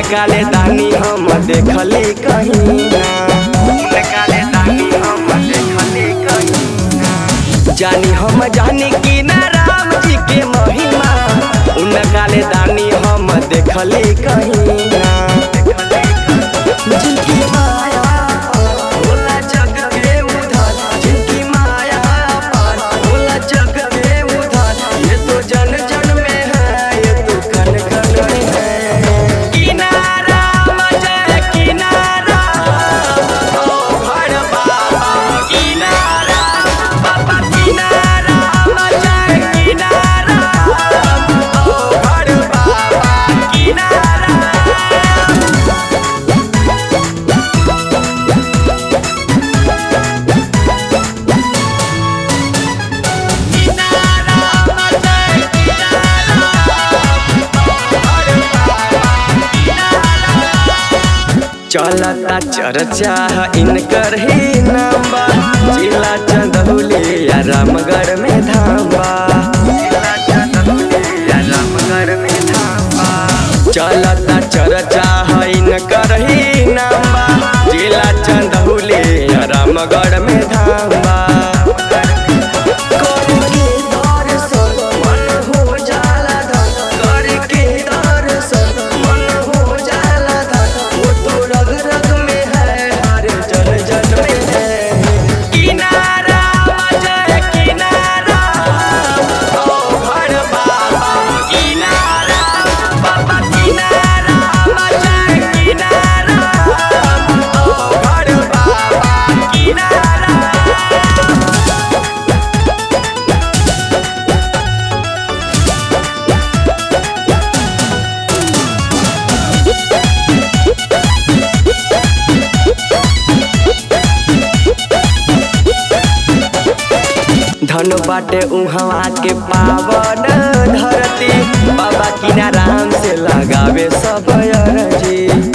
उनकाले दानी हम देखली कहीं ना उनकाले दानी हम देखली कहीं ना जानी हम जानी कि ना राम जी के महिमा उनकाले दानी हम देखली कहीं ना जिनकी माया भोला जग के उधार जिनकी माया पार भोला जग के उधार ये तो जन जन में है ये तो कन कन में है किनारा मजे किनारा ओ भड़ बाबा किनारा बाबा किनारा मजे किनारा ओ भड़ बाबा किनारा चलता चर्चा इनकर ही नाम्बा जिला चंदौली या रामगढ़ में धाम्बा जिला चंदौली या रामगढ़ में धाम्बा चलता चर्चा इनकर ही नाम्बा जिला चंदौली या रामगढ़ में धाम्बा करके दर्शन मन हो जाला धन करके दर्शन मन हो जाला धन वो तो रग रग में है हर जन जन में है किनारा मजे किनारा ओ भड़ बाबा किनारा बाबा किनारा मजे किनारा ओ भड़ बाबा किनारा धन बाटे उहवा के पावन धरती बाबा किनाराम से लगावे सब अरजी